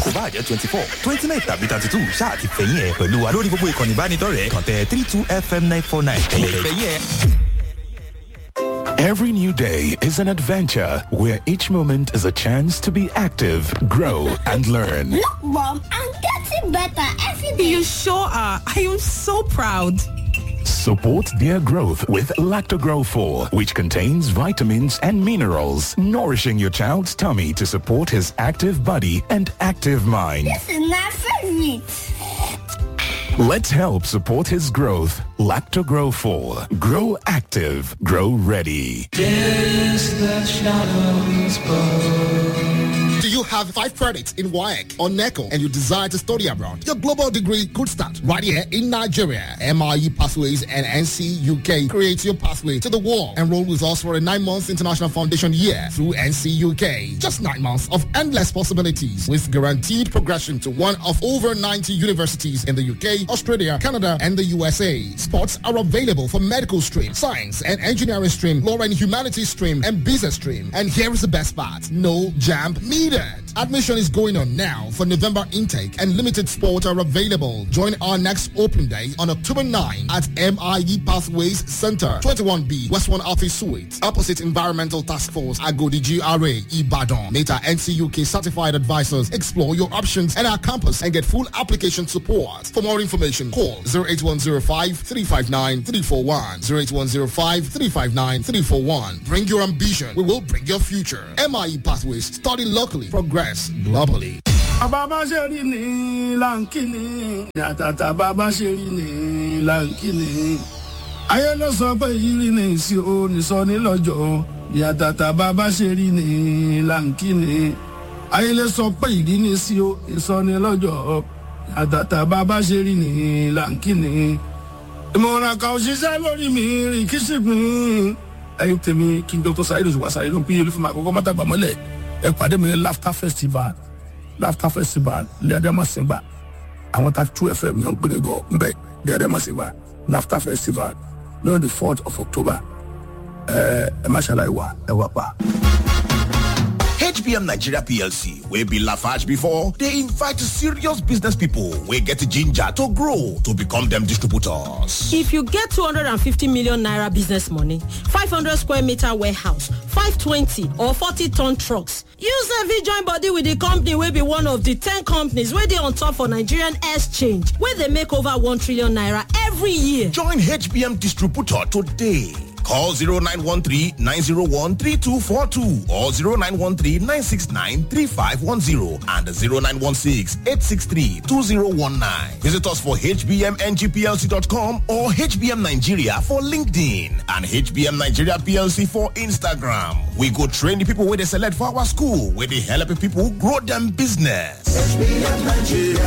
kò bá jẹ́ twenty four twenty nine tàbí thirty two ṣáà ti fẹ̀yìn ẹ̀ pẹ̀lú wa lórí gbogbo ìkànnì ìbánidọ́rẹ̀ẹ́ kàn tẹ three two fm nine four nine ẹ̀yẹ̀ fẹ̀yìn ẹ̀. Every new day is an adventure where each moment is a chance to be active, grow, and learn. Look, Mom, I'm getting better every day. You sure are. I am so proud. Support their growth with Lactogrow 4, which contains vitamins and minerals, nourishing your child's tummy to support his active body and active mind. This is my favorite. Let's help support his growth. Lactogrow 4. Grow active. Grow ready. Do you have five credits in WAEC or NECO and you desire to study abroad? Your global degree could start right here in Nigeria. MIE Pathways and NC UK create your pathway to the world. Enroll with us for a nine months international foundation year through NC UK. Just nine months of endless possibilities with guaranteed progression to one of over 90 universities in the UK, Australia, Canada, and the USA. Spots are available for medical stream, science and engineering stream, law and humanities stream, and business stream. And here is the best part. No jam needed. Admission is going on now for November intake and limited spots are available. Join our next open day on October 9 at MIE Pathways Center, 21B, West 1 Office Suite, opposite Environmental Task Force, Agodi GRA, Ibadan. Meta NCUK certified advisors explore your options at our campus and get full application support. For more information, call 08105 359 341. 08105 359 341. Bring your ambition. We will bring your future. MIE Pathways. Study locally. Progress globally. bàbá ṣe rí ni láǹkìní yàtàtà bàbá ṣe rí ni láǹkìní ayé ló sọ pé ìrírí ni ìsì o nìsọ ní lọ́jọ́ yàtàtà bàbá ṣe rí ni láǹkìní ayé ló sọ pé ìrírí ni ìsì o nìsọ ní lọ́jọ́ yàtàtà bàbá ṣe rí ni láǹkìní ìmọ̀ràn kan ṣiṣẹ́ lórí mi rìn kí sì pín ẹyin tèmi kí n dr saheed oṣù wàṣà yìí ló ń pín yẹlẹ fún mi àkọ́kọ́ mọ́tàgbà mọ́lẹ̀ ẹ pàdé mi ní laughter festival laughter festival lẹ́ẹ̀dẹ́mọ̀sìngbà àwọn ta two fm yàn gbére gọ nbẹ lẹ́ẹ̀dẹ́mọ̀sìngbà laughter festival lórí the fourth of october ẹ ẹ má ṣàlàyé wa ẹ wà pa. HBM Nigeria PLC, wey be Lafarge before, they invite serious business people wey get ginger to grow to become them distributors. If you get 250 million naira business money, 500 square meter warehouse, 520 or 40 ton trucks, you sef join body with the company wey be one of the 10 companies wey dey on top for Nigerian exchange, wey dey make over 1 trillion naira every year. Join HBM distributor today. Call 0913-901-3242 or 0913-969-3510 and 0916-863-2019. Visit us for hbmngplc.com or HBM Nigeria for LinkedIn and HBM Nigeria PLC for Instagram. We go train the people where they select for our school, where they help people grow them business. HBM Nigeria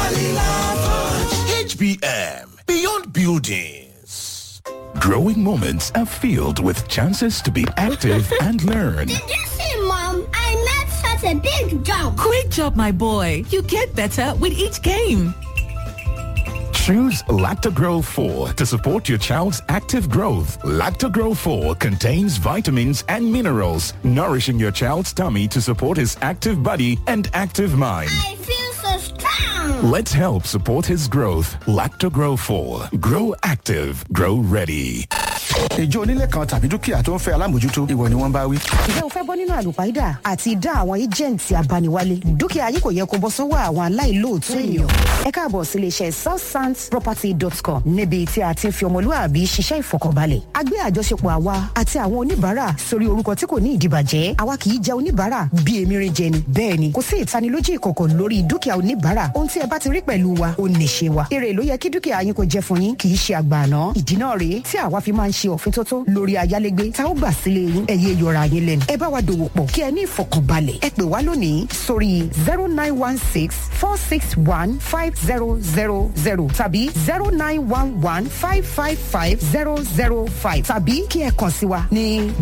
HBM, beyond buildings. Growing moments are filled with chances to be active and learn. Did you see, Mom? I made such a big jump. Great job, my boy. You get better with each game. Choose Lactogrow 4 to support your child's active growth. Lactogrow 4 contains vitamins and minerals, nourishing your child's tummy to support his active body and active mind. I feel so strong. Let's help support his growth. Lactogrow 4. Grow active. Grow ready. ìjọ onílé kan tàbí dúkìá tó ń fẹ́ alámòjútó ìwọ ni wọ́n bá wí. ǹjẹ́ o fẹ́ bọ́ nínú àlùpàídà àti ìdá àwọn ẹ́jẹ̀ǹtì abániwálé dúkìá yìí kò yẹ kó bọ́ sọ́wọ́ àwọn aláìlóòótọ́ èèyàn. ẹ káàbọ̀ sí iléeṣẹ́ southsandsproperty.com níbi tí a ti ń fi ọmọlúwàbí ṣiṣẹ́ ìfọkànbalẹ̀. a gbé àjọṣepọ̀ àwa àti àwọn oníbàárà sórí orúkọ tí kò ní ìdìbàjẹ́ àwa kì í jẹ oníbàárà bí emirin jẹ ni bẹ́ẹ̀ ni kò sí ìtanilójú ìkọ̀kọ̀ lórí dúkìá oníbàárà ohun tí ẹ bá ti rí pẹ̀lú wa ó nìṣe wa èrè ló yẹ kí dúkìá yín kò jẹ fún yín kì í ṣe àgbà àná ìdí náà rèé tí àwa fi máa ń ṣe òfin tótó lórí ayálégbé tá ó gbà sílé yín ẹ̀yẹ yọra yín lẹ́nu ẹ bá wa dòwò pọ̀ kí ẹ ní ìfọkànbalẹ̀ ẹ pè wá lónìí sórí zero nine one six four six one five zero zero zero tàbí zero nine one one five five five zero zero five tàbí kí ẹ kàn sí wa ní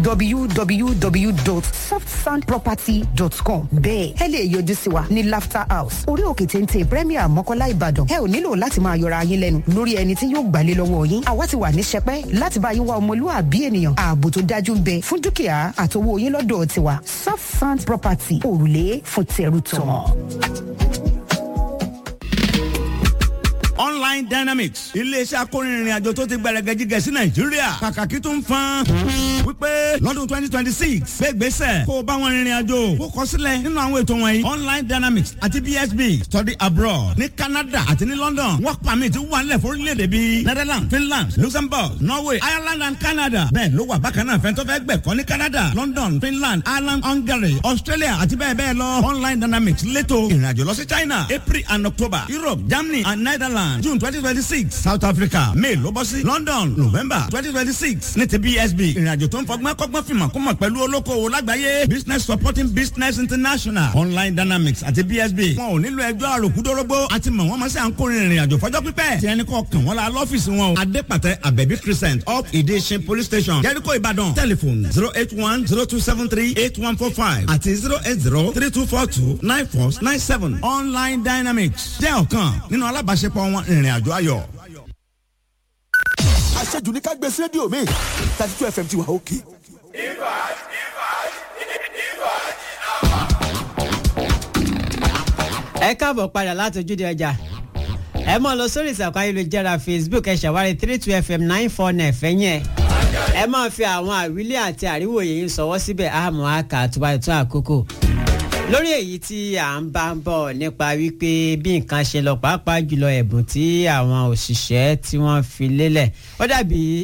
www.softsandproperty.com bẹ́ẹ̀ ẹ lè yọjú sí wa ní laughter house orí òkè téńté premier mọ́kọ́lá ìbàdàn ẹ ò nílò láti máa yọra yín lẹ́nu lórí ẹni tí yóò gbàlé lọ́wọ́ yín àwa ti wà ní sẹpẹ́ láti bá yín wá ọmọlúwàbí ènìyàn ààbò tó dájú ń bẹ fún dúkìá àtowó yín lọ́dọ̀ tiwa soft sand property òrùlé fún tẹrù tọmọ. online dynamics iléeṣẹ́ akórinrin àjò tó ti gbẹrẹgẹ jígẹ sí nàìjíríà kàkàkí tó ń fan wípé lọ́dún twenty twenty six gbégbèsè kó o bá wọn rìnrìn àjò kó kọ sílẹ̀ nínú àwọn ètò wọ̀nyí online dynamics àti bsb study abroad ní canada àti ní london work permit wà nílẹ̀ fórílẹ̀-èdè bíi netherlands finland luxembourg norway ireland and canada bẹ́ẹ̀ ló wà bákan náà fẹ́ntọ́ fẹ́ gbẹ̀kọ́ ní canada london finland ireland hungary australia àti bẹ́ẹ̀ bẹ́ẹ̀ lọ online dynamics lẹ́tọ̀ ìrìnàjò lọ sí china april and october europe germany and netherlands june twenty twenty six south africa may ló bọ́ sí london november twenty twenty six ní ti bsb ìrìnàjò tó ń fọgbọ́n kọ́gbọ́n fìmọ̀ kó mọ̀ pẹ̀lú olókoòwò lágbàáyé business supporting business international online dynamics àti bsb wọn ò nílò ẹjọ́ àròkúdórógbó àti mọ̀ wọ́n mọ̀ sí à ń kórìín ìrìnàjò fọjọ́ pípẹ́ tí ẹni kọ́ kàn wọ́n la lọ́fíìsì wọn o adépàtẹ abẹ́bí crescent up ìdíṣin police station jẹ́ríkò ìbàdàn telephone zero eight one zero two seven three eight one four five àti zero eight zero three two four two nine four nine seven online dynamics jẹ́ ọ̀kan nínú alábàáṣepọ̀ wọn ìrìnàjò ayọ̀. àṣejù ní ká gbé sí rédíò mi thirty two fm ti wà òkè. ẹ káàbọ̀ padà láti ojúde ọjà ẹ mọ̀ lọ sórí ìsàkùn ayélujára facebook ẹ ṣàwárí three two fm nine four nine fẹ́yìn ẹ̀ ẹ máa fi àwọn àwílé àti àríwòye yín sọwọ́ síbẹ̀ àmọ́ àkà tó bá tó àkókò lórí èyí tí à ń bá ń bọ̀ nípa wípé bí nǹkan ṣe lọ pàápàá jùlọ ẹ̀bùn tí àwọn òṣìṣẹ́ tí wọ́n fi lélẹ̀ ó dàbí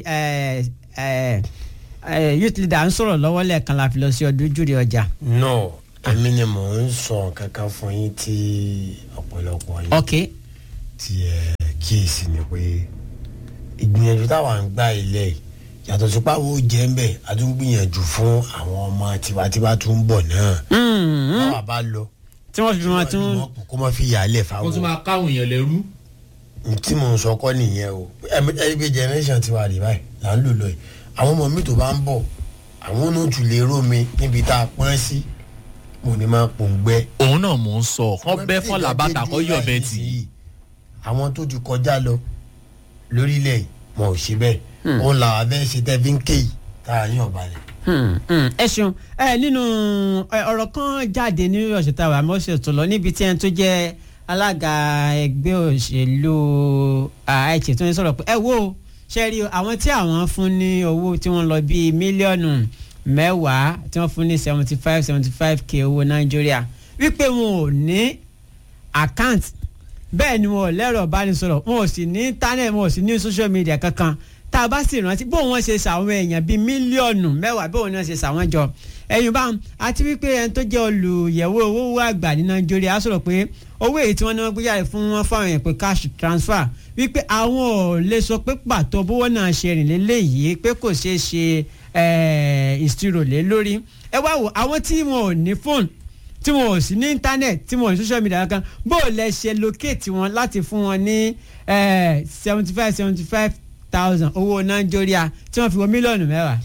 youth leader ń sọ̀rọ̀ lọ́wọ́ lẹ́ẹ̀kan la fi lọ sí ọdún júre ọjà. no èmi ni mò ń sọ kankan fún yín tí ọ̀pọ̀lọpọ̀ yín. ok. tí ẹ kíyèsí ni pé ìgbìyànjú táwa ń gbà ilé yìí yàtọ̀ sí pàwọ́ jẹ́ ń bẹ̀ a tún gbìyànjú fún àwọn ọmọ tiwantiwa tó ń bọ̀ náà. báwa bá lọ. tí wọ́n fi wọn tún. kó má fi yàálẹ̀ fáwọn. kó tún máa káwọn èèyàn lẹ́rú. tí mò ń sọ kọ́ nìyẹn o ẹni pé generation tiwa rè báyìí là ń lò lọ yìí àwọn ọmọ mi tó bá ń bọ̀ àwọn náà tún lè ró mi níbi tá a pọ́n sí mo ní máa pòǹgbẹ. òun náà mò ń sọ kán bẹ́ fọ́n làbàtà kọ́ yọ̀ bẹ́ẹ̀ tì í. àwọn tó ti kọjá lọ lórílẹ̀ yìí wọn ò ṣe bẹ́ẹ̀ òun làwọn abẹ́ ṣe tẹ́ fi ń ké yìí tá a yàn balẹ̀. ẹ ṣeun ẹ nínú ọ̀rọ̀ kan jáde ní ọ̀sẹ̀ tá a wà mọ́sẹ̀ tó lọ níbi tí ẹni tó jẹ́ alága ẹgbẹ́ òṣèlú àìsè tó ń sọ̀rọ̀ pé ẹ wo ṣe rí àwọn tí àwọn fún ní owó tí wọ́n lọ bíi mílíọ̀nù mẹ́wàá tí wọ́n fún ní seventy five seventy five k owó nàìjíríà wípé wọn ò ní àkáǹtì bẹ́ẹ̀ ni wọn ò lẹ́rọ̀ ìbánisọ̀rọ̀ wọn ò sì ní íńtánẹ̀tì wọn ò sì ní social media kankan tá a bá sì rántí bóun wọn ṣe ṣàwọn èèyàn bíi mílíọ̀nù mẹ́wàá bóun náà ṣe ṣàwọn jọ ẹ̀yìn bá àti wípé ẹni tó jẹ́ olùyẹ̀wò owó àgbà ní nàìjíríà sọ̀rọ̀ pé owó èyí tí wọ́n ní wọ́n gbé jáde fún wọn fáwọn èèyàn pé cash transfer wípé àwọn ò lè sọ pé pàtó bówó náà ṣe rìn lélẹ́yìí pé kò ṣeé ṣe ìṣirò lé lórí ẹ wá wò àwọn tí wọn ò ní fóònù tí wọn ò sí ní íńtánẹ̀tì tí wọn ò ní social media kan bó o lẹ ṣe locate wọn láti fún wọn ní seventy five seventy five thousand owó nàìjíríà tí wọ́n fi wọ mílíọ̀nù mẹ́wàá.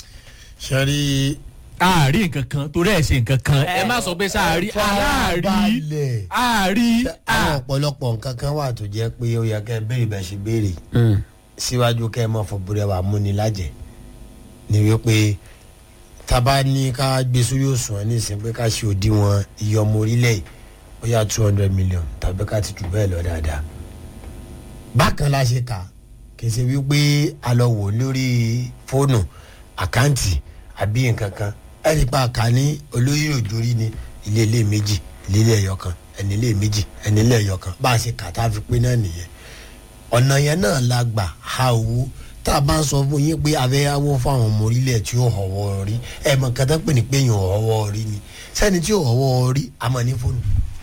sẹ́rí. àárí nǹkan kan torí ẹ̀ ṣe nǹkan kan ẹ má sọ pé sáàrí àárí àárí. àwọn ọ̀pọ̀lọpọ̀ nǹkan kan wà tó jẹ́ pé ó yẹ kẹ́ béèrè bẹ́ẹ̀ ṣe béèrè síwájú kẹ́ ẹ mọ̀ fọ búrẹ́ wà múni lájẹ̀ ni wípé tábà ní ká gbé sórí òṣùwọ̀n ní ìsìn pé ká ṣe òdiwọ̀n iye ọmọ orílẹ̀ yìí ó yà two hundred million tàbí ká ti jù bẹ́ẹ̀ lọ dáadáa bákan la ṣe kà kì í ṣe wípé a lọ wò lórí fóònù àkáǹtì àbí nǹkan kan ẹni pa àká ní olóyè òjòrí ni ilé ilé méjì ilé ilé ẹ̀yọ kan ẹni ilé méjì ẹni ilé ẹ̀yọ kan bá a ṣe kà tá a fi pé náà nìyẹn ọ̀nà yẹn náà la gbà ha owó tá a bá ń sọ fún yín pé abẹ́yàwó fáwọn ọmọ orílẹ̀ tí ó họ̀wọ́ rí ẹ̀ mọ̀ kátà pé ní pé yàn họ̀wọ́ rí ni sẹ́ni tí ó họ̀wọ́ rí a máa ní fóònù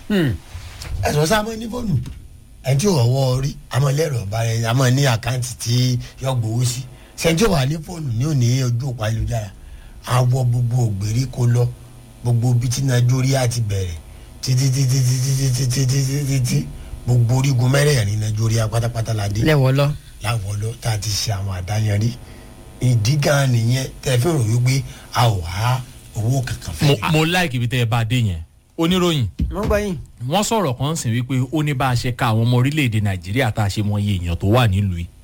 ẹ̀sọ́ sá máa ní fóònù ẹni tí ó họ̀wọ́ rí a máa lẹ́rọ̀ ọ̀bá rẹ̀ a máa ní àkáǹtì tí yọ gbowó sí sẹ́ni tí ó wà ní fóònù ní òní ojú òpá ayélujára àwọ gbogbo ògbèríko lọ gbogbo bí tí nàìjíríà ti bẹ̀rẹ̀ títí títí títí títí títí títí gbogbo orígun mẹ́rẹ̀ẹ̀rin nàìjíríà pátápátá la dé lẹ́wọ̀ lọ láwọn lọ tá a ti ṣe àwọn àdáyanrí ìdí gan nìyẹn tẹ fi rò wípé a ò há owó kankan mo fẹ́. mo láìkì ibi tẹ ẹ bá a dé yẹn oníròyìn mo gbọ́ yín. wọ́n sọ̀rọ̀ kan sì wípé ó ní bá a ṣe ka àwọn ọmọ orílẹ̀-èdè nàìjíríà tá a ṣe mọ iye èèyàn tó wà nílùú yìí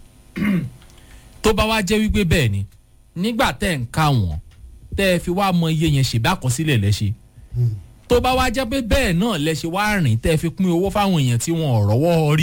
tó bá wá jẹ́ wípé bẹ́ẹ̀ ni nígbà tẹ́ ń ká wọn tẹ́ ẹ fi wá mọ iye yẹn ṣèbá àkọsílẹ̀ lẹ́ṣẹ̀ tó bá wá jẹ́ pé bẹ́ẹ̀ náà lẹ́ṣẹ̀ wá rìn tẹ́ ẹ fi pín owó fáwọn èèyàn tí wọn ò rọ́wọ́ rí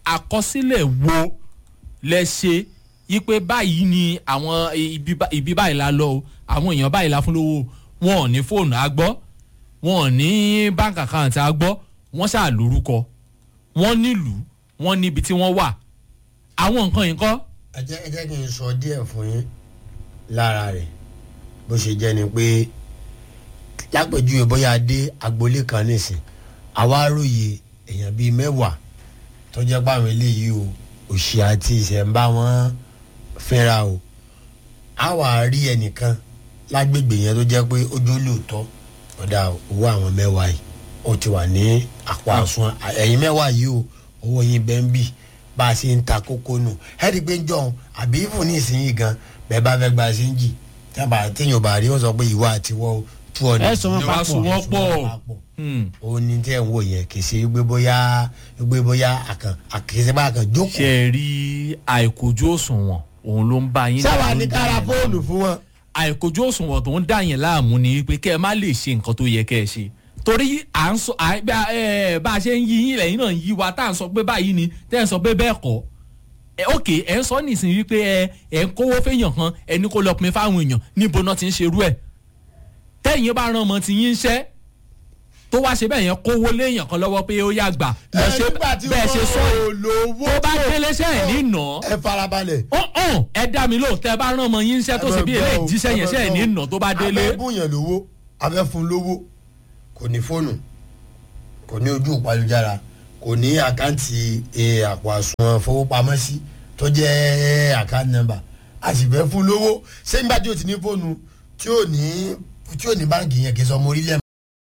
àkọsílẹ̀ wo lẹ ṣe yí pé báyìí ni àwọn ibi bá- ibi báyìí la lọ o àwọn èèyàn báyìí la fún lówó wọn ò ní fóònù àgbọ́ wọn ò ní bank account àgbọ́ wọ́n ṣáà lórúkọ wọ́n nílùú wọ́n níbi tí wọ́n wà àwọn nǹkan yìí kọ́ ẹ jẹ́ ẹ jẹ́ kí n sọ díẹ̀ fún yín lára rẹ̀ bó ṣe jẹ́ ni pé lápèjúwe bóyá dé agboolé kan nísìn àwa róye èèyàn bíi mẹ́wàá tó jẹ́ pé àwọn eléyìí o òṣì àti ìṣẹ̀ǹbá wọn fẹ́ra o a wà rí ẹnìkan lágbègbè yẹn tó jẹ́ pé ojú lóòótọ́ ọ̀dà owó àwọn mẹ́wàá yìí ó ti wà ní àpò àsùn ẹ̀yìn mẹ́wàá yìí o owó yín bẹ́ẹ̀ ń bì bá a ṣe ń ta kókó nù ẹ̀rí pé ń jọ̀hún àbí ìfún ní ìsinyìí gan bẹ́ẹ̀ bá fẹ́ gba ṣe ń jì tábà téèyàn bá rí ó sọ pé ìwà àtiwọ́ tú ọ ní. Ẹ sọ wọn papọ̀. Ẹ sọ wọn pọ̀. ó ní tẹ́ ń wò yẹn kì í ṣe gbé bóyá gbé bóyá àkàn àkìsẹ́ bá àkàn jókòó. ṣe é rí àìkojú òṣùwọ̀n òun ló ń bá yín sábà ló ń ní dá kára yín fóònù láàmú. fún wọn. àìkojú òṣùwọ̀n tó ń dá yẹn láàmú ni pé kẹ́ ẹ má lè ṣe nǹkan tó yẹ kẹ́ ẹ ṣe torí à ń sọ à- bá ẹ, bá a ṣe ń yí yín lẹ́yìn náà ń yí wa tá à ń sọ pé báyìí ni tẹ́ ẹ̀ ń sọ pé bẹ́ẹ̀ kọ́ ẹ ok ẹ ń sọ nísìnyí wípé ẹ ẹ ń kówó fẹ́yàn kan ẹni kó lọ pin fáwọn èèyàn níbo náà ti ń ṣerú ẹ̀ tẹ́yìn bá rán ọmọ tí yín ń ṣẹ́ tó wá ṣe bẹ́ẹ̀ yẹn kówó léèyàn kan lọ́wọ́ pé ó yá gbà lọ ṣe bẹ́ẹ̀ ṣe sọ yìí tó bá délé ṣe ẹ̀ ní nà ẹ farabalẹ̀. ọ̀hún ẹ dá mi lóhùn tẹ́ ẹ bá rán ọmọ yín ń ṣẹ́ tó ṣe bí eléyìí jíṣẹ́ yẹn ṣe ẹ̀ ní nà tó bá délé. abẹ́ bùyàn lówó abẹ́ fún lówó kò ní fóònù kò ní ojú ìpalùjára kò ní àkáǹtì eh, àpò àsùnwọ̀n fowópamọ́sí tó jẹ́ àkáǹtì nọ́mbà a sì fẹ́ fún lówó ṣé nígbà tí o ti ní fóònù tí ò ní tí ò ní báǹkì yẹn kì í sọ ọmọ orílẹ̀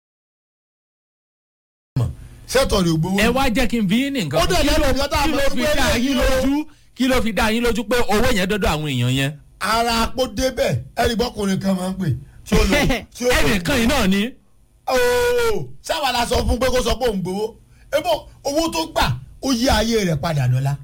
mọ̀ sẹ́tọ̀ rẹ̀ gbowó. ẹ wá jẹ́ kí n bí yín ní nǹkan Ó dẹ̀ kí lẹ́nu ló- ìjọ tá a kí mọ̀ ló sí fi pé dá eléyìí yín o. lójú kí ló fi dá yín lójú pé owó yẹn dọ́dọ̀ àwọn èèyàn yẹn. ara àpò débẹ̀ ẹ̀rí bọ́kùnrin kan máa ń pè tí ó lò tí ó lò. ẹnìkan yìí náà ni. ooo sáwà la sọ fún pé kó sọ pé òun gbowó ebo owó tó gbà ó yí ayé rẹ̀ padà lọ́la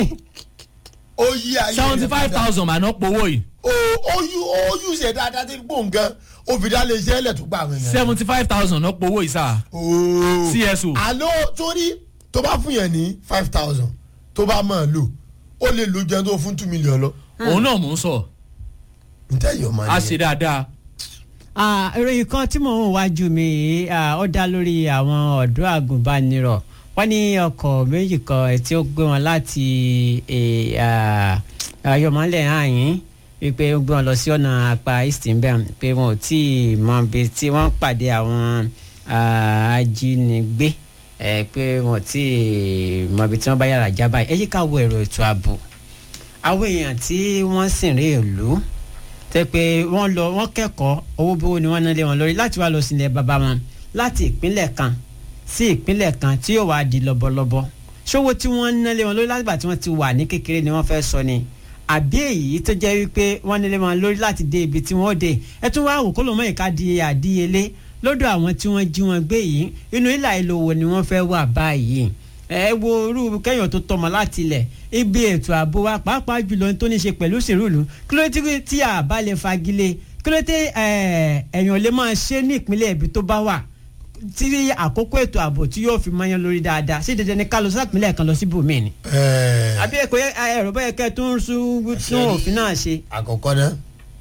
ó yí ayé rẹ̀ seventy five thousand mà náà powó yìí. o ó yú ó yú ṣe dáadáa tí gbóhùn gan ó fi dá lè ṣe ẹlẹ̀ tó gbà àwọn èèyàn. seventy five thousand náà powó yìí sá. ooo CSO. àló torí tó bá fún yẹn ní five thousand tó bá máa lò ó lè lo jẹun tó fún two million lọ. òun náà mò ń sọ. ntẹ́yìn ọmọ a ṣe dáadáa. Ah, ìròyìn kan tí mò ń wájú mi yìí ah, ó dá lórí àwọn ọ̀dọ́ àgùnbánirọ̀ wọ́n ní ọkọ̀ méjì kan tí ó gbé wọn láti eh, ah, ayọ̀mọ́lẹ̀ àyín wípé ó gbé wọn lọ sí ọ̀nà apá east mbẹ́ pé wọn ò tí ì mọ ibi tí wọ́n pàdé àwọn ah, ajínigbé eh, pé wọn ò tí ì mọ ibi tí wọ́n bá yàrá já báyìí ẹ yí ká wo èrò ètò ààbò àwọn èèyàn tí wọ́n sì rí ìlú tẹ pé wọ́n lọ wọ́n kẹ́kọ̀ọ́ owó bówó ni wọ́n ná lé wọn lórí láti wá lọ sílẹ̀ bàbá wọn láti ìpínlẹ̀ kan sí ìpínlẹ̀ kan tí yóò wá di lọ́bọ̀lọ́bọ̀ ṣówó tí wọ́n ná lé wọn lórí látìgbà tí wọ́n ti wà ní kékeré ni wọ́n fẹ́ sọ ni àbí èyí tó jẹ́ wípé wọ́n ná lé wọn lórí láti dé ibi tí wọ́n dé ẹ tún wá wò kó ló mọ ìka di àdíyelé lọ́dọ̀ àwọn tí wọ́n jí wọn gbé yìí inú ìlà ìlò wo ni wọ́n fẹ́ wà báyìí ẹ wo irú kẹyàn tó tọmọ láti ilẹ̀ ibi ètò ààbò wa pàápàá jùlọ tó ní ṣe pẹ̀lú sìrúlù kí ló dé tí a bá lè fagilé kí ló dé ẹ̀yàn lè máa ṣe ní ìpínlẹ̀ ibi tó bá wà tí àkókò ètò ààbò tí yóò fi mọyán lórí dáadáa sí dandan ní ká lọ sápínlẹ̀ kan lọ sí bòmíì ni. àbí ẹ̀kọ́ ẹ̀rọ bẹ́ẹ̀ kẹ́ tó ń sún òfin náà ṣe. àkọ́kọ́ náà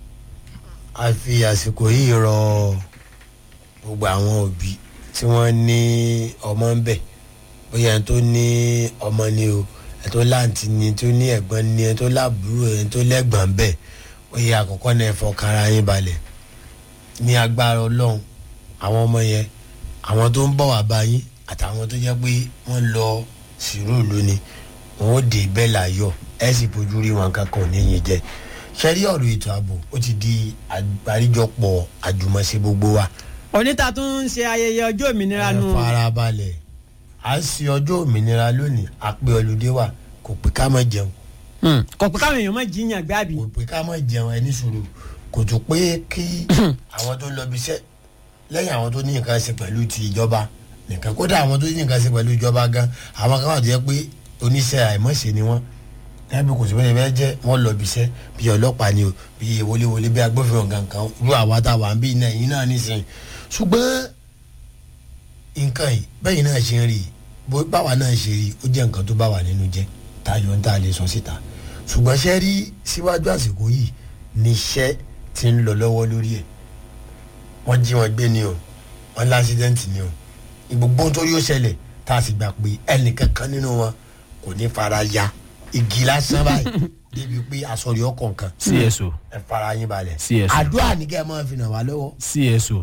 a fi àsìkò yìí rọ gbogbo àwọn òbí tí wọ́n ní ọmọ ń bẹ̀ bóyá ẹni tó ní ọmọ ni o ẹni tó láǹtí ni ẹni tó ní ẹ̀gbọ́n ni ẹni tó láàbúrò ẹni tó lẹ́gbọ̀n ń bẹ̀ bóyá àkọ́kọ́ náà ẹ fọkàrà yín balẹ̀ ní agbára ọlọ́run àwọn ọmọ yẹn àwọn tó ń bọ̀ wá bá yín àtàwọn tó jẹ́ pé wọ́n lọ sírò lónìí wọn ó dé bẹ́ẹ̀ láyọ̀ ẹ sì bójú rí wọn kankan níyìn jẹ ṣẹ́rí ọ̀rọ̀ ètò ààbò ó ti di àgbáríjọpọ̀ àjùmọ̀ṣe gbogbo wa. oníta tún ń ṣe ayẹyẹ ọjọ́ òmìnira nù. ẹ farabalẹ̀ à ń ṣe ọjọ́ òmìnira lónìí àpè ọlùdé wa kò pé ká má jẹun. kò pé káwọn èèyàn má jiyàn gbé àbí. kò pé ká má jẹun ẹni sòrò kò tó pé kí àwọn tó lọ bíṣẹ́ lẹ́yìn àwọn tó ní nǹkan ṣe pẹ̀lú ti ìjọba nìkan kódà àwọn tó ní nǹkan ṣe pẹ̀lú ìjọba gan àwọn kan wà tó yẹ pé oníṣẹ́ àìmọ̀ṣe ni wọ́n ẹbí kò sí bẹ́ẹ̀ bẹ́ẹ̀ jẹ́ wọ́n lọ bíṣẹ́ bí ọlọ́pàá ni o bí wọléwọlé bí agbófinró gangan irú àwa tá a wà ń bí iná yìí náà nísìnyí ṣùgbọ́n nǹkan yìí bẹ́yìn náà ṣe ń rí bó báwa náà ṣe rí ó jẹ́ nǹkan tó bá wà nínú jẹ́ tayọ̀ ń tà lè sọ síta ṣùgbọ́n ṣe rí síwájú àsìkò yìí ní iṣẹ́ ti ń lọ lọ́wọ́ lórí ẹ̀ wọ́n jí wọn gbé ni o wọ́n lásìdẹ́ǹtì ni o gbogbo ohun tó yóò ṣẹlẹ̀ tá a sì gbà pé ẹnìkankan nínú wọn kò ní fara ya igi lásán báyìí débi pé àsọ̀rí ọkọ̀ nǹkan cso ẹ fara yín balẹ̀ CSO. àdúrà ní kẹ́ ẹ máa fi ràn wá lọ́wọ́. cso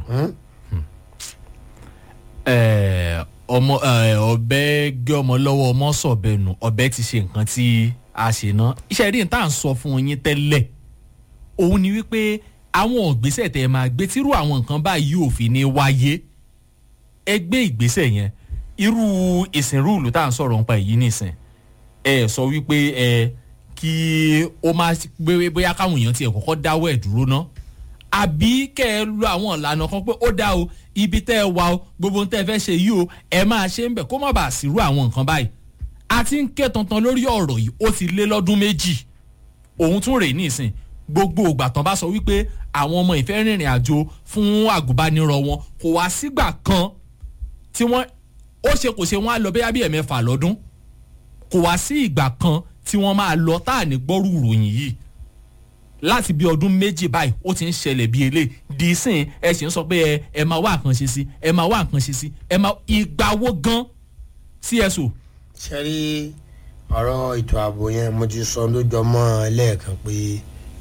ẹ, ọmọ ẹ, ọbẹ gé ọmọ lọ́wọ́ ọmọ sọ̀bẹ̀nù ọbẹ ti ṣe nǹkan tí a ṣe ná iṣẹ́ rí n tá à ń sọ fún yín tẹ́lẹ̀ òun ni wípé àwọn ìgbésẹ̀ tẹ́ ẹ máa gbé tírú àwọn nǹkan báyìí ò fi ní wáyé ẹ gbé ìgbésẹ̀ yẹn irú ìsìn rúùlù tá à ń sọ̀rọ̀ nípa èyí nìsín ẹ sọ wípé ẹ kí ó máa gbé bóyá káwọn èèyàn tiẹ̀ kọ́kọ́ dáwọ́ ẹ̀ dúró ná àbí kẹ́ ẹ lo àwọn ìlànà kan pé ó dá o ibi tẹ́ ẹ wà o gbogbo ohun tẹ́ ẹ fẹ́ ṣe yìí o ẹ máa ṣe ń bẹ̀ kó má bàa sírú àwọn nǹkan báyìí a ti ń ké tantan lórí ọ̀rọ̀ yìí ó ti lé lọ́dún méjì òun tún rèé nísìn gbogbo ìgbà tán bá sọ wípé àwọn ọmọ ìfẹ́ rìnrìn àjò fún àgùnbánirọ̀ wọn kò wá sígbà kan tí wọ́n ó ṣe kò ṣe wọ́n á lọ bẹ́yà bí ẹ̀mẹ́fà lọ́dún kò wá sí ìgbà kan tí wọ́n máa lọ tá à ní gbọ́rù ìròyìn yìí láti bí ọdún méjì báyìí ó ti ń ṣẹlẹ̀ bí eléyìí di sìn ẹ sì ń sọ pé ẹ ẹ máa wá nǹkan ṣe sí ẹ máa wá nǹkan ṣe sí ẹ máa ìgbà wo gan cso. ṣe rí ọ̀rọ̀ ètò ààbò yẹn mo ti sọ lójọ́ mọ́ ẹ lẹ́ẹ̀kan pé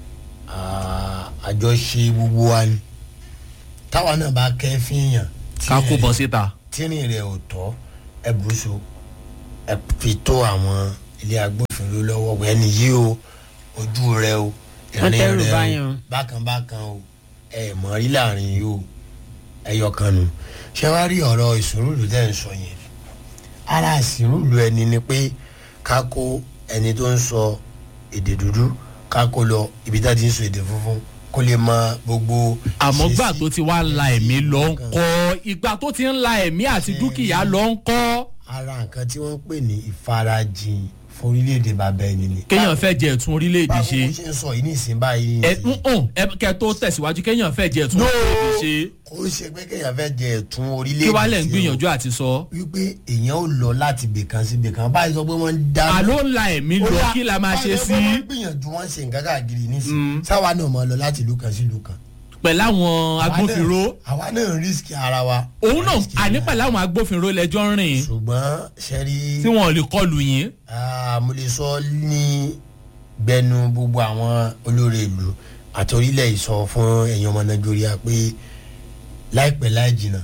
ah, àjọṣe gbogbo wa ni táwa náà bá kẹ́ fíyàn ká kó bọ́ síta. tírìn rẹ̀ ò tọ́ ẹ bùsù ẹ fi tó àwọn ilé agbófinró lọ́wọ́ wẹ́ ni yí o ojú rẹ o Wọ́n tẹ́rù rẹ báyàn. o bákan bákan o ẹ mọ̀ rí láàrin yìí o ẹyọ kan nu ṣé wàá rí ọ̀rọ̀ ìsúrùlù tẹ́ ń sọ yẹn ara ìsúrùlù ẹni ni pé ká kó ẹni tó ń sọ èdè dúdú ká kó lọ ibi tá a ti ń sọ èdè funfun kó lè mọ gbogbo àmọ́ ìṣesí gbà tó ti wá la ẹ̀mí lọ ń kọ́ ìgbà tó ti ń la ẹ̀mí àti dúkìá lọ ń kọ́. ara nǹkan tí wọ́n ń pè ní ìfarajìn fún orílẹ̀-èdè bàbá ẹni ni. kéèyàn fẹ́ jẹ ẹ̀tún orílẹ̀-èdè ṣe. báwo ṣe ń sọ yìí ní ìsìn báyìí. ẹ ń hàn ẹ kẹ tó tẹ̀síwájú kéèyàn fẹ́ jẹ ẹ̀tún orílẹ̀-èdè ṣe. kò ń ṣe pé kéèyàn fẹ́ jẹ ẹ̀tún orílẹ̀-èdè kí wàá lẹ̀ ń ṣe o. gbìyànjú àti sọ. wípé èèyàn ò lọ láti bèkan sí bèkan báyìí sọ pé wọ́n ń dá. àló ń la ẹ̀mí lọ kí la máa ṣe sí. wọ́n gbìyànjú wọ́n ṣe nǹkan káàkiri nísìnyí sáwa náà mọ̀ lọ láti ìlú kan sí ìlú kan. pẹ̀lú àwọn agbófinró. àwa náà ń rísíkì ara wa. òun náà àní pẹ̀lú àwọn agbófinró lẹ́jọ́ ń rìn. ṣùgbọ́n ṣẹ́rí. tí wọn ò lè kọlù yín. Ah, mo lè sọ ní gbẹnu gbogbo àwọn olórí ìlú àti orílẹ̀ ìsọ fún ẹ̀yin ọmọ nàìjíríà pé láìpẹ́ láì jìnnà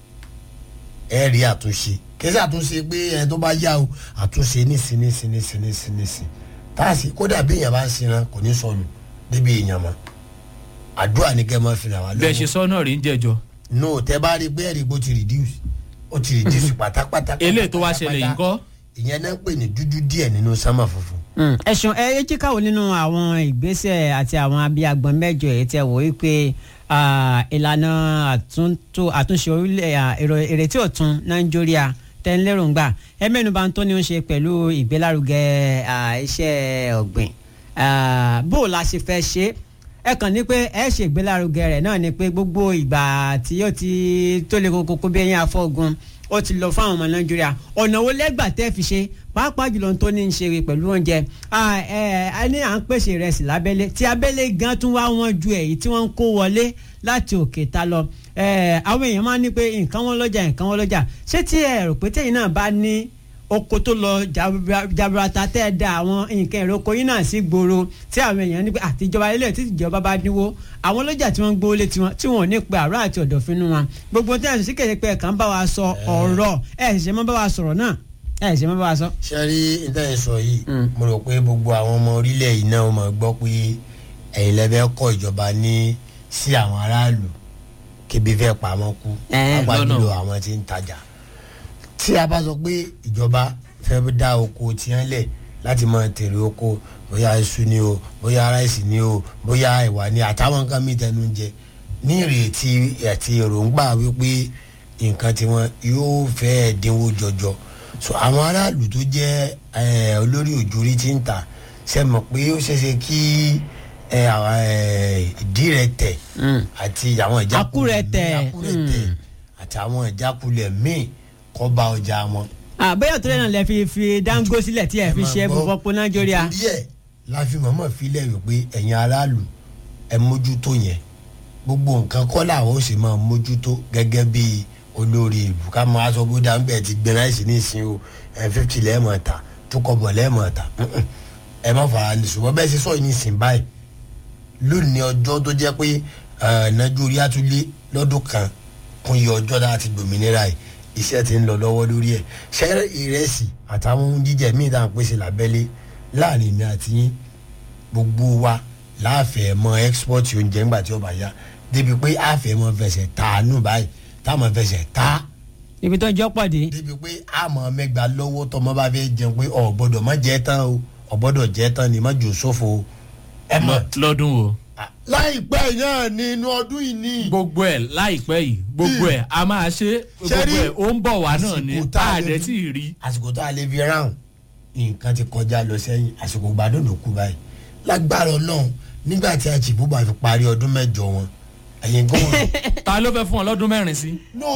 ẹ rí àtúnṣe kẹsí àtúnṣe pé ẹni tó bá yá o àtúnṣe nísìn nísìn nísìn nísìn nísìn táàsì kódà bí èèyàn bá ń sinra kò ní sọnù débi èèyàn mọ́ àdúrà ní kẹ́ ẹ máa fi ràn wá lọ́wọ́ bẹ́ẹ̀ ṣe sọ náà rí ń jẹjọ. no tẹ bá rí pé ẹ̀rí bó ti reduce ó ti reduce pátápátá. eléyìí tó wá ṣẹlẹ̀ yìí kọ́. ìyẹn náà ń pè ní dúdú díẹ̀ nínú sámà funfun. ẹ̀sùn ẹ ẹ jíkàwọ́ nínú àwọn ìgbésẹ̀ àti àwọn abiyagbọ̀n mẹ́jọ èyí tẹ̀ wò wípé ah, ìlànà àtúntò àtúnṣe orílẹ̀ ah, èrò- ìrètí ọ̀tun nàìjíríà tẹ́ńlẹ́rùngbà ẹ mẹ́nuba tó ní ó ń ṣe pẹ̀lú ìgbélárugẹ ah, iṣẹ́ ọ̀gbìn Ah, bó o la ṣe fẹ́ ṣe é ẹ kàn ní pé ẹ ṣe ìgbélárugẹ rẹ̀ náà ni pé gbogbo ìgbà tí ó ti tó lè koko kó bí ẹyin afọ́gun ó ti lọ fáwọn ọmọ nàìjíríà ọ̀nà wo lẹ́gbà tẹ́ fi ṣe pàápàá jùlọ tó ní í ṣe pẹ̀lú oúnjẹ Ah, ẹ ẹ ní à ń pèsè ìrẹsì lábẹ́lé tí abẹ́lé gan tún wá wọn ju èyí tí wọ́n ń kó wọlé láti òkè ta lọ ẹ àwọn èèyàn máa ń ní pé nǹkan wọn lọ́jà nǹkan wọn lọ́jà ṣé tí ẹ rò pé tẹ̀yìn náà bá ní oko tó lọ jabra- jaburata tẹ́ ẹ da àwọn nǹkan èrò oko yín náà sí gbòòrò tí àwọn èèyàn ní pé àtijọba ilé tí ìjọba bá dínwó àwọn ọlọ́jà tí wọ́n ń gbówó lé tiwọn tí wọ́n ò ní pe àárọ̀ àti ọ̀dọ̀fínú wọn gbogbo tí wọ́n sì kéde pé ẹ̀ka ń bá wa sọ ọ̀rọ̀ ẹ̀ ṣẹ̀ṣẹ̀ mọ́ bá wa sọ̀rọ̀ náà ẹ̀ ṣẹ̀ṣẹ̀ mọ́ bá wa sọ. ṣe rí ìtẹ́yìn sọ yìí mo rò pé gbogbo àwọn ọmọ orílẹ̀ yìí náà máa gbọ́ pé ẹ̀yin lẹ́fẹ́ kọ́ ìjọba ní sí àwọn aráàlú kébi fẹ́ pamọ́ kú Eh, pàápàá lọ́nà. jùlọ àwọn tí ń tajà tí a bá sọ pé ìjọba fẹ́ dá oko tiẹ̀ lẹ̀ láti máa tèrè oko bóyá iṣu ni o bóyá ráìsì ni o bóyá ẹ̀wà ni àtàwọn nǹkan mìíràn tẹnu ń jẹ ní ìrètí àti èròǹgbà wípé nǹkan tiwọn yóò fẹ́ dínwó jọjọ so àwọn aráàlú tó jẹ́ eh, olórí òjòrí tí ń tà ṣe mọ̀ pé ó ṣeéṣe kí eh, àwọn, eh, ìdí rẹ̀ tẹ̀ àti àwọn ìjákulẹ̀ Àkúrẹ̀tẹ̀. àkúrẹ̀tẹ̀ àti àwọn ìjákulẹ̀ míì kọ́ bá ọjà wọn àbẹ́yọ̀ tó lẹ́nà lẹ́ fi fi dáńgó sílẹ̀ tí ẹ̀ fi ṣe fọwọ́pọ̀ nàìjíríà. díẹ̀ la fi mọ̀mọ́ filẹ̀ wípé ẹ̀yin aráàlú ẹ̀ mójútó yẹn gbogbo nǹkan kọ́ làwọn ó sì máa mójútó gẹ́gẹ́ bí olórí ìlú ká máa sọ bó dáńbẹ́ ẹ̀ ti gbẹ láìsí ní ìsìn o ẹ̀ fífi lẹ́ẹ̀mọ̀ ta tó kọ bọ̀ lẹ́ẹ̀mọ̀ ta ẹ má fara ní ṣùgbọ́n bẹ́ẹ̀ ṣe sọ yìí ní ìsìn báyìí lónìí ọjọ́ tó jẹ́ pé nàìjíríà tún lé lọ́dún kan kún iye ọjọ́ tá a ti gbòmìnira yìí iṣẹ́ ti ń lọ lọ́wọ́ lórí ẹ̀ ṣẹ́ ìrẹsì àtàwọn ohun jíjẹ míì tá à ń pèsè lábẹ́lé láàrin mi àti yín gbogbo wa láàfẹ́ mọ export oúnjẹ ńgbà tí ó bá yá débi pé àfẹ́ mọ fẹsẹ̀ tàánù báyìí táwọn fẹsẹ̀ tá. ibi tó ń jọ pàdé. débi pé àmọ́ mẹ́gbà lọ́wọ́ tọmọ bá fẹ́ jẹun pé ọ̀ gbọ́dọ̀ má jẹ́ tán o ọ̀ gbọ́dọ̀ jẹ́ tán ni má jò sófo o. ẹ mọ̀ lọ́dún o. láìpẹ́ náà ni inú ọdún yìí ní. gbogbo ẹ̀ láìpẹ́ yìí gbogbo ẹ̀ a máa ṣe gbogbo ẹ̀ ó ń bọ̀ wá náà ni tá a dẹ̀ tí ì rí. àsìkò tá a lè fi ráhùn nǹkan ti kọjá lọ sẹ́yìn àsìkò gbádùn ló kú báyìí lágbára ọlọ́run nígbà tí àjìbú bá fi parí ọdún mẹ́jọ wọn ẹ̀yin gómìnà. ta ló fẹ́ fún ọ lọ́dún mẹ́rin sí. no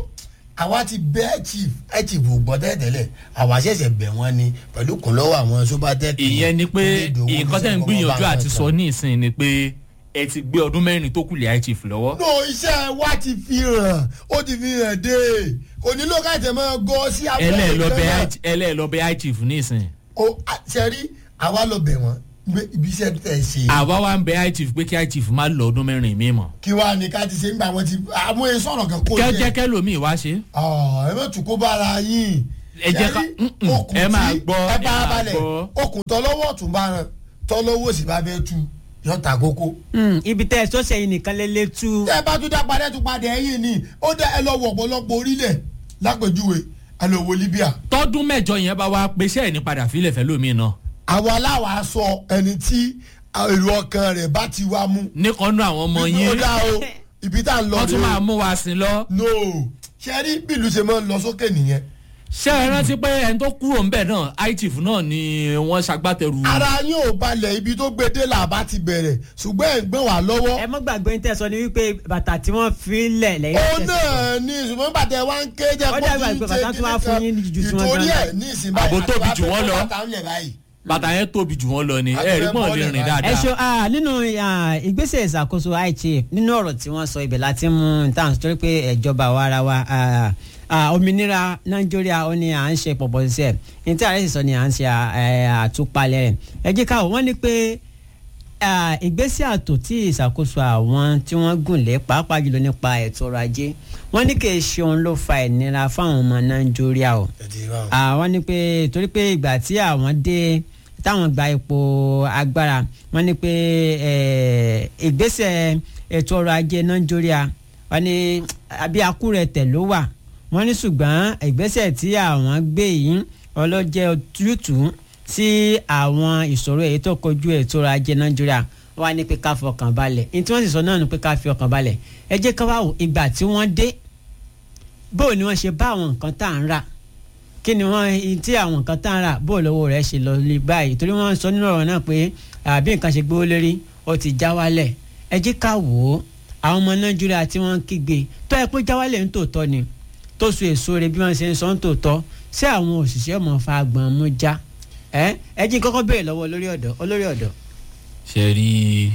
àwa ti bẹ́ chief ẹ̀ chief ò gbọ́ tẹ́tẹ́lẹ̀ àwa ṣẹ̀ṣẹ̀ bẹ̀ wọ́n ni pẹ̀lú kùn lọ́wọ́ àwọn sobatec. ìyẹn ni pé nǹkan tẹ́ ń gbìyànjú àti sọ ní ìsìn ni pé ẹ ti gbé ọdún mẹ́rin tó kù lé high chief lọ́wọ́. no iṣẹ́ wa ti fi hàn ó ti fi hàn dé kò nílò ká tẹ̀ mọ́ gọ́ sí abẹ́rẹ́ ẹlẹ́ẹ̀lọ́bẹ̀ high chief ní ìsìn. o ṣẹ́rí àwa lọ bẹ̀ wọ́n ibi iṣẹ́ tẹ̀ ṣe. àwa wa ń bẹ high chief pé kí high chief má lọ ọdún mẹ́rin mi mọ̀. kí wàá ní ká ti ṣe nígbà wọn ti àmú ẹ sọ̀rọ̀ kan kó jẹ́. kẹ́jẹ́ kẹ́lòmíì wá ṣe. ẹ má tún kó bára yín. ẹ jẹ́ ká ẹ máa gbọ́ ẹ bá balẹ̀ okùn tọ́lọ́wọ́ tún bá ràn tọ́lọ́wọ́ sì bá bẹ́ẹ̀ tú yọ ta kókó. ibi tẹ ẹ sọ́sẹ̀ yìí nìkan lè lè tú. tẹ bá tún dá padà tún padà ẹ̀yìn ni ó dá ẹ lọ wọ ọ̀pọ̀lọpọ̀ orílẹ̀ lápèjúwe ẹ lọ wo libya. tọdún mẹjọ yẹn bá wa pèsè ẹ ní padà fílẹ̀ fẹ́ lómi náà. àwa aláwa sọ ẹni tí èrò ọkàn rẹ̀ bá ti wá mú. nìkan nú àwọn ọmọ yín. ó dá o ibi tá à ń lọ wọ́n tún máa mú wa sí lọ. no ṣe rí bílù ṣe máa ń lọ sókè nìyẹn ṣé ẹ rántí pé ẹni tó kúrò ńbẹ náà itif náà ni wọn ṣagbátẹrù. ara yín ò balẹ̀ ibi tó gbé dé làbá ti bẹ̀rẹ̀ ṣùgbọ́n ẹ̀ ń gbọ́n wá lọ́wọ́. ẹ mọ́ gbàgbé tẹ sọ ni wípé bàtà tí wọ́n fi lẹ̀ lẹ́yìn. ó náà ní ṣùgbọ́n bàtà ẹ̀ wá ń ké jẹ́ kó ní ṣe ìtòrí ẹ̀ ní ìsìn báyìí. àbò tóbi jù wọ́n lọ bàtà yẹn tóbi jù wọ́n lọ ni ẹ rí pọ́n lè rìn dáadáa. ẹ ṣe nínú ìgbésẹ̀ ìṣàkóso ichif nínú ọ̀rọ̀ tí wọ́n sọ ibẹ̀ láti mú tàn torí pé ìjọba wa ara wa òmìnira nàìjíríà ó ní à ń ṣe pọ̀pọ̀ ṣiṣẹ́ ní tí ààrẹ sì sọ ni à ń ṣe àtúpalẹ̀ rẹ̀ ẹ jẹ́ ká wọ́n ní pé ìgbésẹ̀ àtò tí ìṣàkóso àwọn tí wọ́n gùn lé pàápàá jùlọ nípa ètò ọrọ̀ ajé wọ́n ní kì í ṣe òun ló fa ìnira fáwọn ọmọ nàìjíríà o àwọn ní pé torí pé ìgbà tí àwọn dé táwọn gba ipò agbára wọ́n ní pé ìgbésẹ̀ ètò ọrọ̀ ajé nàìjíríà wọ́n ní àbí akúrẹ̀tẹ̀ ló wà wọ́n ní ṣùgbọ́n ìgbésẹ̀ tí àwọn gbé yìí ọlọ́jẹ́ tútù sí àwọn ìṣòro èyí tó kojú ètò ọrọ̀ ajé nàìjíríà wọ́n á ní pé ká fọkàn balẹ̀ ní tí wọ́n sì sọ náà ni pé ká fi ọkàn balẹ̀ ẹ jẹ́ ká wá wò ìgbà tí wọ́n dé bóò ni wọ́n ṣe bá àwọn nǹkan tá à ń rà kí ni wọ́n tí àwọn nǹkan tá à ń rà bóò lọ́wọ́ rẹ̀ ṣe lọ lé báyìí torí wọ́n sọ nínú ọ̀rọ̀ náà pé àbí nǹkan ṣe gbówó lérí ó ti já wálẹ̀ ẹ jẹ́ ká wò ó àwọn ọmọ nàìjíríà tí wọ́n ń kígbe tó ẹ pé já wálẹ̀ ń tòótọ́ ni tó so èso rẹ bí wọn ṣe ń sọ ń tòótọ́ sí àwọn òṣìṣẹ́ ọmọ fagbọn mú já ẹ ẹ jí kọ́kọ́ béèrè lọ́wọ́ olórí ọ̀dọ́ olórí ọ̀dọ́. ṣe rí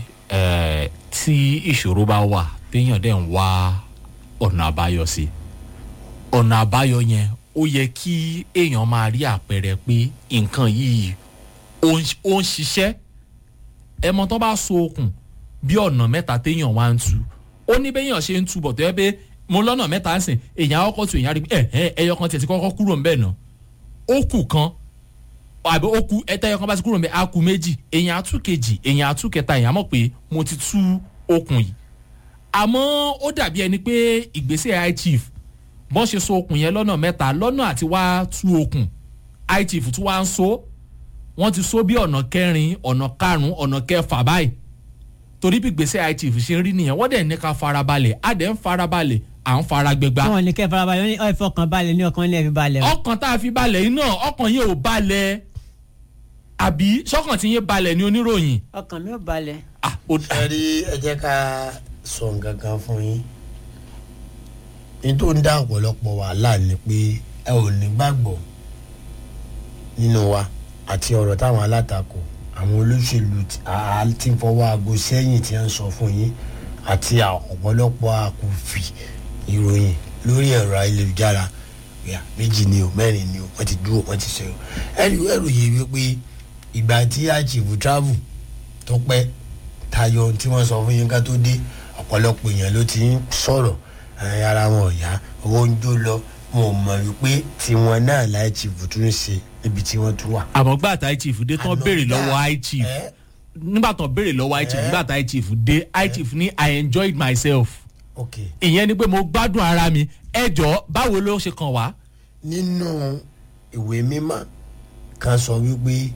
tí ìṣòro bá wà téèyàn dẹ̀ ń wá ọ̀nà àbáyọ sí ọ̀nà àbáyọ yẹn ó yẹ kí èèyàn máa rí àpẹẹrẹ pé nǹkan yìí ó ń ṣiṣẹ́ ẹ mọ tó bá so okùn bí ọ̀nà mẹ́ta téèyàn wá ń tu ó ní béèyàn ṣe ń túbọ̀ tó yẹ pé mo lọ́nà mẹ́ta ń sìn èèyàn ọkọ̀ tù èèyàn rí ẹ ẹ ẹyọ kan tiẹ̀ ti kọ́kọ́ kúrò ń bẹ̀ nà ó kù kan àbí ó kù ẹtẹ ẹyọ kan bá ti kúrò ń bẹ̀ á kù méjì èèyàn àtú kejì èèyàn àtú kẹta èèyàn mọ̀ pé mo ti tú okùn yìí àmọ́ ó dàbí ẹni pé ìgbésẹ̀ high chief bọ́n ṣe so okùn yẹn lọ́nà mẹ́ta lọ́nà àti wá tú okùn high chief tún wá ń so wọ́n ti so bí ọ̀nà kẹrin ọ̀nà karùn-ún ọ̀nà kẹfà báyìí torí bí gbèsè high chief ṣe ń rí nìyẹn wọ́n dẹ̀ ní ká farabalẹ̀ á dẹ̀ ń farabalẹ̀ à ń fara gbẹgba. wọn ní kẹ́ farabalẹ̀ ní ọ̀fẹ́ ọkàn balẹ̀ ní ọkàn ilé ẹ̀ fi balẹ̀. ọkàn tá a fi balẹ̀ yìí náà ọkàn yẹn ò balẹ̀ àbí sọ́kàn tí yẹn balẹ̀ ní oníròyìn. ọkàn mi ò balẹ̀. ẹ rí ẹ jẹ́ ká sọ nǹkan kan fún yín ní tó ń dá ọ̀pọ̀lọpọ̀ wàhálà ni pé ẹ ò ní gbàgbọ́ nínú wa àti ọ̀rọ̀ táwọn alátakò àwọn olóṣèlú tí- a- a- tí ń fọwọ́ aago sẹ́yìn tí wọ́n ń sọ fún yín àti à- ọ̀pọ̀lọpọ̀ àkùnfì ìròyìn lórí ẹ̀rọ ayélujára ìyá méjì ni o mẹ́rin ni o wọ́n ti dúró wọ́n ti sọ̀rọ̀ ẹ̀rí ẹ̀rù yìí wípé ìgbà tí àjìbù travel tó pẹ́ tayọ ohun tí wọ́n sọ fún yín ká tó dé ọ̀pọ̀lọpọ̀ èèyàn ló ti ń sọ̀rọ̀ ẹ̀, ara wọn ò yá owó ń jó lọ wọn ò mọ̀ wípé tiwọn náà láì chief tún ń ṣe níbi tí wọ́n tún wà. àmọ́ gbà tá chief dé tán béèrè lọ́wọ́ i chief nígbà tán béèrè lọ́wọ́ i chief nígbà tá i chief dé i chief ní i enjoyed myself ok ìyẹn ni pé mo gbádùn ara mi ẹ jọ báwo ló ṣe kàn wá. nínú ìwé mímọ́ kan sọ wípé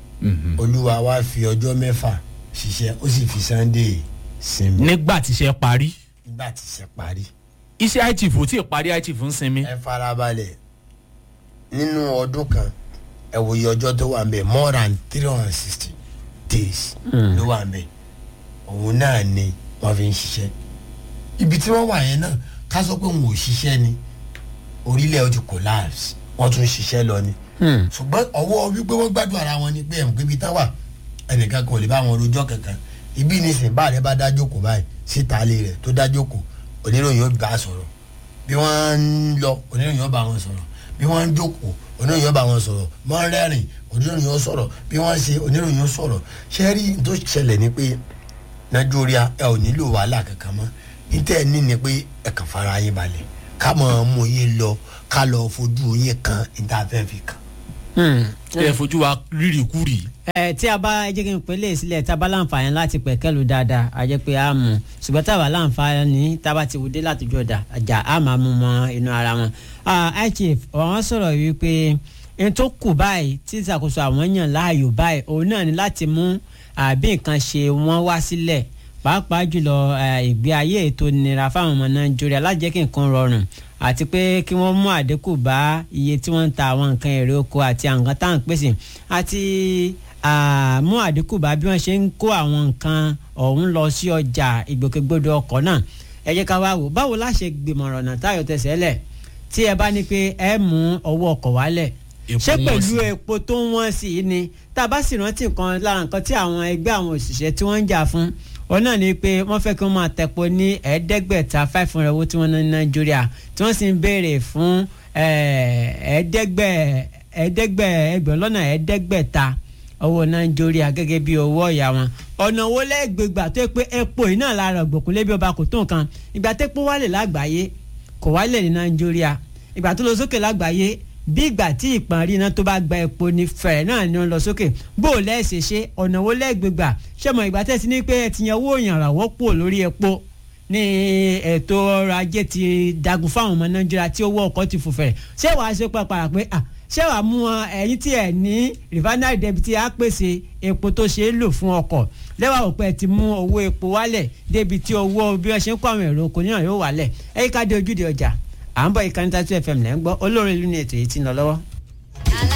olúwa wa fi ọjọ́ mẹ́fà ṣiṣẹ́ ó sì fi sunday sinmi. nígbà tíṣẹ́ parí nígbà tí iṣẹ́ parí. iṣẹ́ i chief ò tí ì parí i chief ń sinmi. ẹ farabalẹ̀ nínú ọdún kan ẹ wòye ọjọ́ tó wà ń bẹ̀ more than three hundred and sixty days Mm. ló wà ń bẹ̀ òun náà ni wọ́n fi ń ṣiṣẹ́ ibi tí wọ́n wà yẹn náà ká sọ pé òun ò ṣiṣẹ́ ni orílẹ̀ ó ti collapse wọ́n tún ṣiṣẹ́ lọ ni ṣùgbọ́n ọwọ́ wípé wọ́n gbádùn ara wọn ni pé ẹ̀ ń pé ibi tá wà ẹnìkan kò lè bá wọn rojọ́ kankan ibi nísìnyí bá rẹ bá dájókòó báyìí síta ilé rẹ tó dájókòó oníròyìn ó bá a sọ̀rọ̀ bí wọ́n ń lọ oníròyìn ó bá wọn sọ̀rọ̀ bí wọ́n ń jókòó oníròyìn ó bá wọn sọ̀rọ̀ wọ́n ń rẹ́rìn oníròyìn ó sọ̀rọ̀ bí wọ́n ṣe oníròyìn ó sọ̀rọ̀ ṣé rí n tó ṣẹlẹ̀ ni pé nàìjíríà ẹ ò nílò wàhálà kankan mọ́ níta ẹ ní ni pé ẹ kàn fara yín balẹ̀ ká mọ̀ ọ́n mú yín lọ ká lọ fojú yín kan níta fẹ́ fi kàn. ẹ fojú wa rírì kúrì. ẹ tí a bá ẹ jẹ́ kí n pè lè sílẹ̀ tá a bá láǹfààní láti pẹ̀kẹ́lu dáadáa a jẹ́ pé a mú ṣùgbọ́n tá a bá láǹfààní tá a bá ti wùdé látijọ́ ọ̀dà àjà a máa mú mọ́ inú ara wọn. ichief àwọn sọ̀rọ̀ wípé n tó kù báyìí tí ìṣàkóso àwọn yàn láàyò báyìí òun náà ni láti mú àbí nǹkan ṣe wọ́n wá sílẹ̀ pàápàá jùlọ ìgbé ayé ètò nira fáwọn ọmọ nàìjíríà láti jẹ́ kí nǹkan rọrùn àti pé kí wọ́n mú àdínkù bá iye tí wọ́n ń ta àwọn nǹkan èrè oko àti àwọn nǹkan tá à ń pèsè àti mú àdínkù bá bí wọ́n ṣe ń kó àwọn nǹkan ọ̀hún lọ sí ọjà ìgbòkègbodò ọkọ̀ náà ẹ jẹ́ ká wá wò báwo la ṣe gbìmọ̀ràn ọ̀nà táyọ̀ tẹ̀sẹ̀ lẹ̀ tí ẹ bá ní pé ẹ mú owó ọkọ̀ wálẹ̀ ṣé pẹ̀lú epo tó ń wọ́n sí i ni tá a bá sì rántí nǹkan lára nǹkan tí àwọn ẹgbẹ́ àwọn òṣìṣẹ́ tí wọ́n ń jà fún òun náà ni pé wọ́n fẹ́ kí wọ́n máa tẹ̀pọ̀ ní ẹ̀ẹ́dẹ́gbẹ̀ta five hundred owó tí wọ́n ná ní nàìjíríà tí wọ́n sì ń béèrè fún ẹ̀ẹ́dẹ́gbẹ̀ ẹ̀ẹ́dẹ́gbẹ̀ ẹgbẹ̀rún lọ́nà ẹ̀ẹ́dẹ́gbẹ̀ta owó nàìjíríà gẹ́gẹ́ bí owó ọ̀yà wọn ọ̀nà wo lẹ́gbẹ̀gbà tó yẹ pé epo yìí náà lára ògbòkun lébi ọba kò tó nǹkan ìgbà tẹ́pọ̀ wálẹ̀ lágbàáyé kò wálẹ̀ ní nàìjíríà ìgbà tó lọ sókè lágbàáyé bí ìgbà tí ìpàrí iná tó bá gba epo ní fẹ̀rẹ̀ náà ni wọ́n lọ sókè bó o lẹ́ẹ̀ṣẹ̀ ṣe ọ̀nà wo lẹ́gbẹ̀gbà ṣé mo ìgbà tẹ́sí ní pé ẹ ti yan owó ìyànràwọ́ pò lórí epo ní ètò ọrọ̀ ajé ti dagun fáwọn ọmọ nàìjíríà tí owó ọkọ̀ ti fò fẹ̀rẹ̀ ṣé wàá ṣe pàpàrà pé à ṣé wàá mú wọn ẹ̀yìn tí ẹ̀ ní refinery debi tí a pèsè epo tó ṣe é lò fún ọkọ̀ lẹ́wà òpẹ́ ti mú owó epo wálẹ̀ débi tí owó bí wọ́n ṣe ń kó àwọn èrò oko náà yóò wálẹ̀ ẹ̀yíká dé ojúde ọjà à ń bọ̀ ìkànnì tatu fm lẹ́ ń gbọ́ olórin ìlú ní ètò yìí ti ń lọ lọ́wọ́